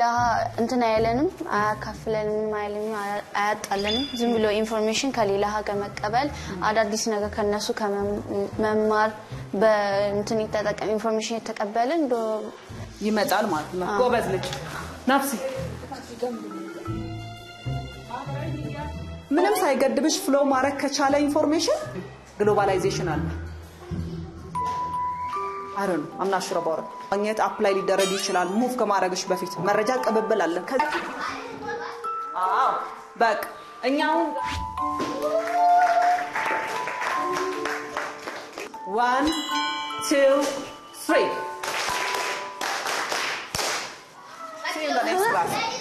እንትን አይለንም፣ አያካፍለንም፣ አይልም፣ አያጣለንም። ዝም ብሎ ኢንፎርሜሽን ከሌላ ሀገር መቀበል፣ አዳዲስ ነገር ከነሱ ከመማር በእንትን የተጠቀም ኢንፎርሜሽን የተቀበልን ይመጣል ማለት ነው። ጎበዝ ልጅ ናፍሲ። ምንም ሳይገድብሽ ፍሎ ማድረግ ከቻለ ኢንፎርሜሽን ግሎባላይዜሽን አለ። አይ ነው አምና ሹር አባውት ማግኘት አፕላይ ሊደረግ ይችላል። ሙቭ ከማድረግሽ በፊት መረጃ ቅብብል አለ። አዎ በቃ እኛው ዋን ቱ ትሪ See you in the next class.